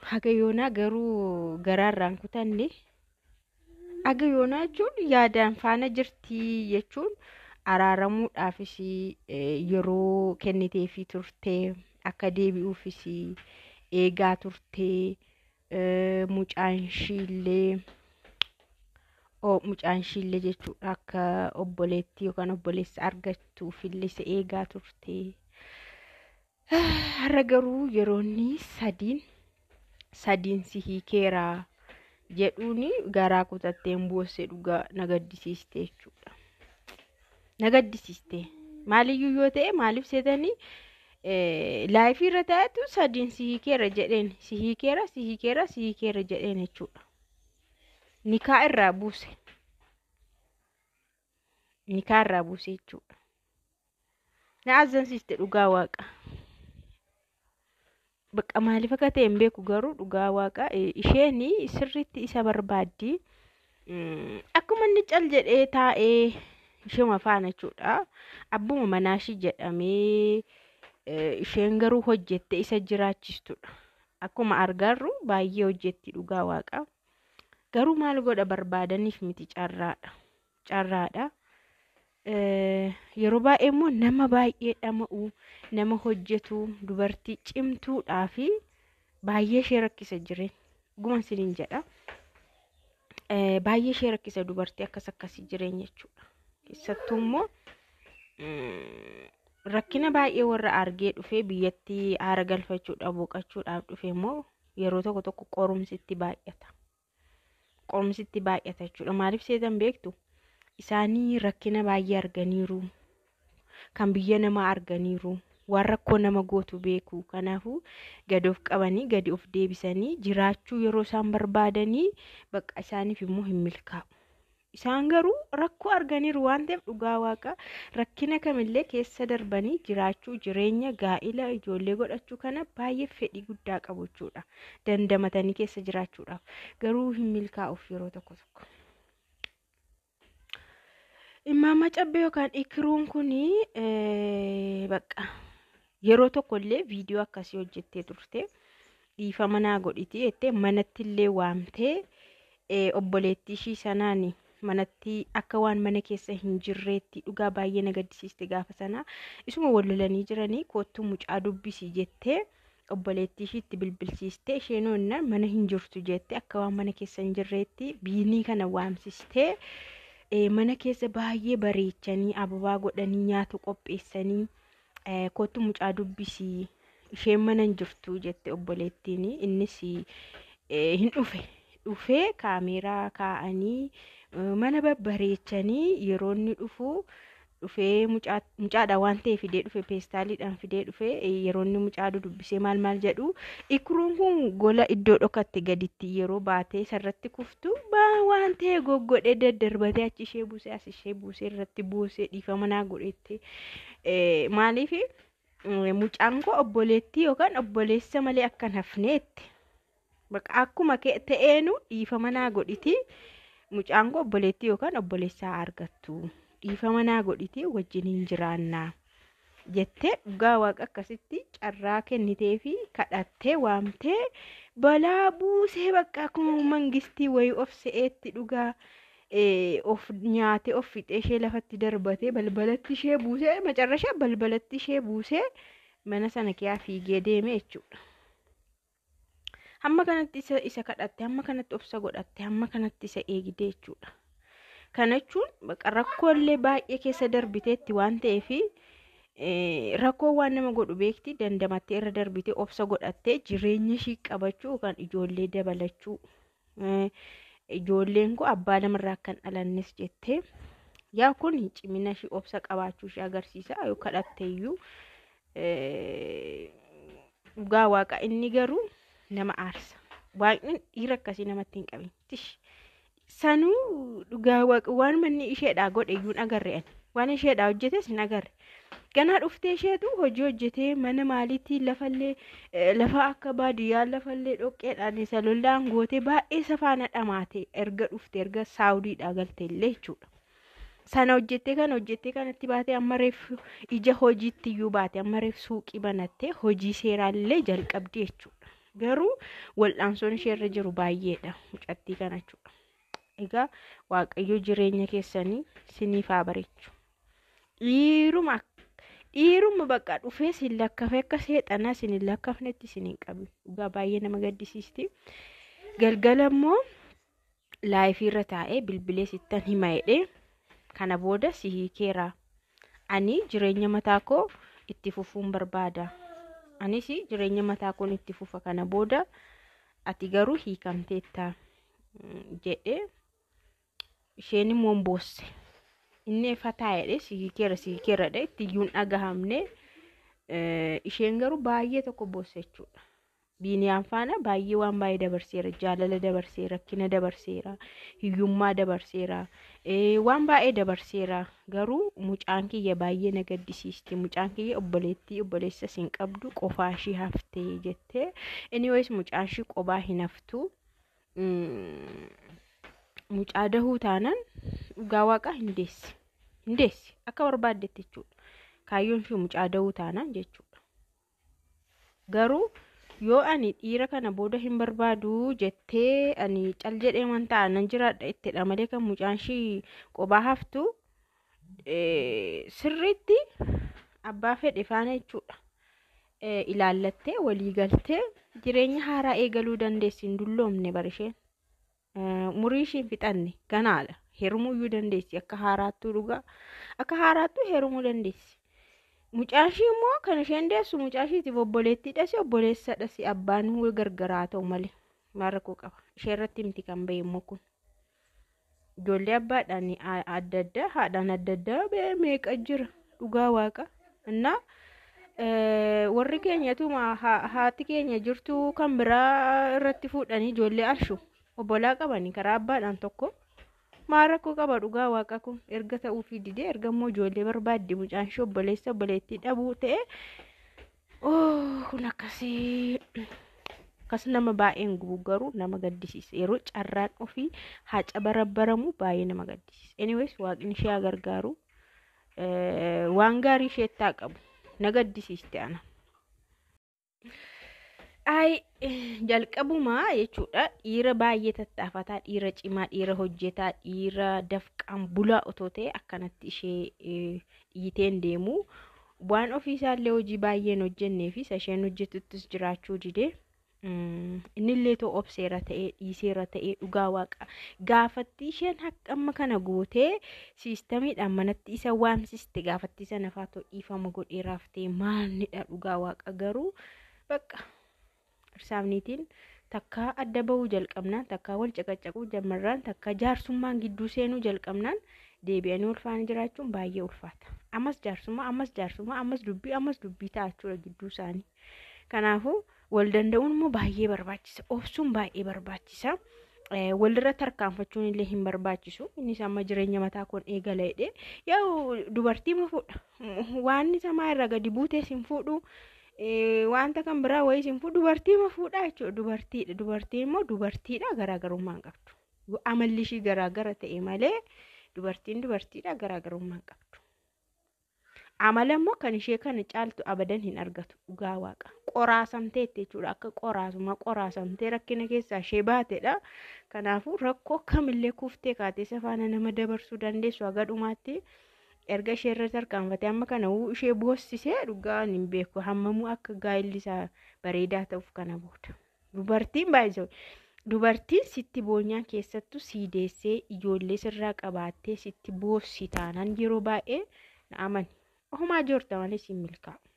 haga yoonaa garuu garaarraan kutanne haga yoonaa jechuun yaadaan faana jirtii jechuun araaramuudhaafis yeroo kenniteefii turtee akka deebi'uufis eegaa turtee mucaan ishiillee mucaan ishiillee jechuudha akka obboleettii yookaan obboleessa argattuufillee isa eegaa turtee har'a garuu yeroonni sadiin sadiin si hiikeeraa jedhuun garaa kutatteen boossee dhugaa na gaddisiiste jechuudha. Na gaddisiiste maaliyyuu yoo ta'e maaliif seetanii laayifii irra taa'etu sadiin si hiikeera jedheen si hiikeera si hiikeera si hiikeera jedheen jechuudha. Nikaa irraa buuse. Nikaa irraa buuse jechuudha. Na azzansiiste dhugaa waaqa. Bakka maaliif akka ta'e hin beeku garuu dhugaa waaqa isheen sirriitti isa barbaaddi. Akkuma inni cal jedhee taa'ee ishuma faana jechuudha. Abbuma manaashii jedhamee isheen garuu hojjettee isa jiraachistudha. Akkuma argarru baay'ee hojjetti dhugaa waaqa. Garuu maal godha barbaadaniif miti carraadha. Carraadha. Yeroo baay'ee immoo nama baay'ee dhama'u nama hojjetu dubartii cimtuudhaa fi baay'ee ishee rakkisa jireenya. Dhuguma isiniin jedha. Baay'ee ishee rakkisa dubartii akkas akkasii jireenya jechuudha. Keessattuu immoo rakkina baay'ee warra argee dhufee biyyatti haara galfachuudhaaf boqachuudhaaf dhufe immoo yeroo tokko tokko qorumsitti baay'ata. Qorumsitti baay'ata jechuudha. Maaliif seetan beektu? Isaanii rakkina baay'ee arganiiru. Kan biyya namaa arganiiru. Waan rakkoo nama gootu beeku. Kanaafuu gadi of qabanii gadi of deebisanii jiraachuu yeroo isaan barbaadanii bakka isaaniif immoo hin milkaa'u. Isaan garuu rakkoo arganiiru waan ta'eef dhugaa waaqa rakkina kamillee keessa darbanii jiraachuu jireenya gaa'ila ijoollee godhachuu kana baay'ee fedhii guddaa qabu jechuudha. Dandamatanii keessa jiraachuudhaaf garuu hin milkaa'uuf yeroo tokko tokko. Immaamma cabbee yookaan ikiruun kuni bakka yeroo tokkollee viidiyoo akkasii hojjettee turte dhiifama naa godhiti jettee manattillee waamtee obboleettii ishii sanaan manatti akka waan mana keessa hin jirreetti dhugaa baay'ee na gaddisiiste gaafa sanaa isuma wallolanii jiranii koottuu mucaa dubbisii jettee obboleettii ishiitti bilbilsiistee isheen onnaan mana hin jirtu jettee akka waan mana keessa hin jirreetti biinii kana waamsistee mana keessa baay'ee bareechanii ababaa godhanii nyaata qopheessanii koottuu mucaa dubbisii isheen mana hin jirtu jette obboleettiin innis hin dhufe dhufee kaameeraa kaa'anii mana babbareechanii yeroo inni dhufu dhufee mucaadha waan ta'e fidee dhufe peestaaliidhaan fidee dhufe yeroo inni mucaa dubbisee maal maal jedhu ikruun kun gola iddoo dhokatte gaditti yeroo baatee sarratti kuftu waan ta'e goggodhee daddarbatee achi ishee buusee as ishee buusee irratti buusee dhiifama naa godhette maaliif mucaan koo obboleettii yookaan obboleessa malee akkan hafneetti akkuma ta'eenu dhiifama naa godhiti mucaan koo obboleettii yookaan obboleessaa argattu dhiifama naa godhiti wajjin hin jiraannaa jettee dhugaa waaqa akkasitti carraa kennitee fi kadhattee waamtee balaa buusee bakka akkuma mangistii wayii of se'eetti dhugaa of nyaatee of fixee ishee lafatti darbatee balbalatti ishee buusee macarrashaa balbalatti ishee buusee mana sana keessaa fiigee deeme jechuudha. Hamma kanatti isa, isa kadhatte, hamma kanatti obsa godhatte, hamma kanatti isa eegde jechuudha. Kana jechuun rakkoolee baay'ee keessa darbiteetti waan ta'eef rakkoo waan nama godhu beekti dandamattee irra darbitee obsa godhattee jireenya ishii qabachuu yookaan ijoollee dabalachuu. Ijoolleen kun abbaa lamarraa kan dhalannes jettee yaa kun cimina ishii obsa qabaachuu ishee agarsiisa yoo kadhatte iyyuu dhugaa waaqa inni garuu nama aarsa. Waaqni dhiira akkasii namatti hin qabin. Sanuu dhugaa waaqa waan manni isheedhaa godhe iyyuu hin agarre waan isheedhaa hojjetes hin agarre. Ganaa dhuftee isheetu hojii hojjetee mana maaliitii lafallee lafa akka baadiyyaa lafallee dhoqqeedhaan isa lollaan gootee baay'ee safaana dhamaate erga dhufte erga saawudiidhaa galte illee jechuudha. Sana hojjettee kana hojjettee kanatti baatee amma reef ija hojiitti iyyuu baate amma reef suuqii banattee hojii seeraallee jalqabdi jechuudha. garuu wal'aansoon isheerra jiru baay'eedha mucattii kana jechuudha. Egaa waaqayyo jireenya keessanii siniif haa bareechu. Dhiiruma dhiiruma bakka dhufee sin lakkafe akka seexanaa sin hin lakkafnetti sin hin qabu. Dhugaa baay'ee nama gaddisiisti. Galgala immoo laayifiirra taa'ee bilbilee sittan hima jedhee kana booda si hiikeera. Ani jireenya mataa koo itti fufuun barbaada. Anis jireenya mataa koon itti fufa kana booda ati garuu hiikamteetta jedhee isheen immoo hin boosse. Inni fataa jedhee si hiikeera si hiikeera jedhee itti iyyuu hin dhagahamne isheen garuu baay'ee tokko boosse jechuudha. Biiniyaan faana baay'ee waan baay'ee dabarseera jaalala dabarseera rakkina dabarseera hiyyummaa dabarseera waan baay'ee dabarseera garuu mucaan kiyya baay'ee na gaddisiisti mucaan kiyya obboleettii obboleessa hin qabdu qofaa ishii haftee jettee anyways mucaan ishii qophaa hin haftu mucaa dahuu taanaan dhugaa waaqaa hin deessi hin deessi akka barbaaddetti jechuudha kaayyoon ishii mucaa dahuu taanaan jechuudha garuu. yoo ani dhiira kana booda hin barbaadu jettee ani cal jedhee man ta'a nan jiraadha ittidha malee kan mucaan ishii qophaa haftu sirriitti abbaa fedhe faana jechuudha. Ilaallattee walii galtee jireenya haaraa eegaluu dandeessi hin dulloomne barisheen. Murii ishiin fixanne ganaadha. Heerumuu iyyuu dandeessi akka haaraattuu dhugaa akka haaraattuu heerumuu dandeessi. Mucaan ishii immoo kan isheen deessu mucaa ishiitiif obboleettiidhas obboleessadhas abbaan gargaraa ta'u malee maal rakkoo qaba. Ishee irratti miti kan bahe immoo kun. Ijoollee abbaadhaan adda addaa haadhaan adda addaa meeqa jira dhugaa waaqa. Innaa warri keenyatu haati keenya jirtu kan biraa irratti fuudhanii ijoollee arshu obbolaa qabanii karaa abbaadhaan tokko. maal rakkoo qaba dhugaa waaqa kun erga ta'uufii didee erga immoo ijoollee barbaadde mucaan ishee obboleessa obboleettii dhabuu ta'e kun akkasii akkas nama baay'een gubu garuu nama gaddisiisa yeroo carraan ofii haca barabbaramu baay'ee nama gaddisiisa anyways waaqni ishee haa gargaaru waan gaarii isheetti haa qabu na gaddisiiste ana. Ay jalqabumaa jechuudha dhiira baay'ee tattaafataa dhiira cimaa dhiira hojjetaa dhiira dafqaan bulaa otoo ta'e akkanatti ishee dhiiteen deemu waan ofiisaallee hojii baay'een hojjennee fi isheen hojjetuttis jiraachuu didee innillee too obseera ta'ee dhiiseera ta'ee dhugaa waaqa gaafatti isheen amma kana gootee siistamiidhaan manatti isa waamsiste gaafatti isa nafaa too dhiifama godheeraaf ta'e maalidha dhugaa waaqa garuu bakka. Irsaafniitiin takka adda bahuu jalqabnaan takka wal caqacaquu jalqabnaan takka jaarsummaan gidduu seenuu jalqabnaan deebi'anii ulfaanii jiraachuun baay'ee ulfaata. Ammas jaarsummaa ammas jaarsummaa ammas dubbii ammas dubbii ta'achuudha gidduu isaanii. Kanaafuu wal danda'uun immoo baay'ee barbaachisa. Obsuun baay'ee barbaachisa. Walirra tarkaanfachuun illee hin barbaachisu. Innis amma jireenya mataa koon eegala jedhee yoo dubartii ma fuudha. Waan samaa irraa gadi buutees hin fuudhu. wanta kan biraa wayii siin fuudhu dubartii ma fuudhaa jechuudha dubartiidha dubartiin immoo dubartiidha garaagarummaa hin qabdu amalli ishii garaagara ta'e malee dubartiin dubartiidha garaagarummaa hin qabdu amala immoo kan ishee kana caaltu abadan hin argatu dhugaa waaqa qoraasamteetti jechuudha akka qoraasuma qoraasamtee rakkina keessaa ishee baatedha kanaafuu rakkoo kamillee kuuftee kaatee safaana nama dabarsuu dandeessu haga dhumaatti. erga ishee irra tarkaanfatee amma kana ishee boossisee dhugaa hin beeku hammamuu akka gaa'illi isaa bareedaa ta'uuf kana booda. Dubartiin baay'isoo dubartiin sitti boonyaan keessattuu sii deessee ijoollee sirraa qabaattee sitti boossi taanaan yeroo baay'ee na amani. Ohumaa joorta malee siin milkaa'u.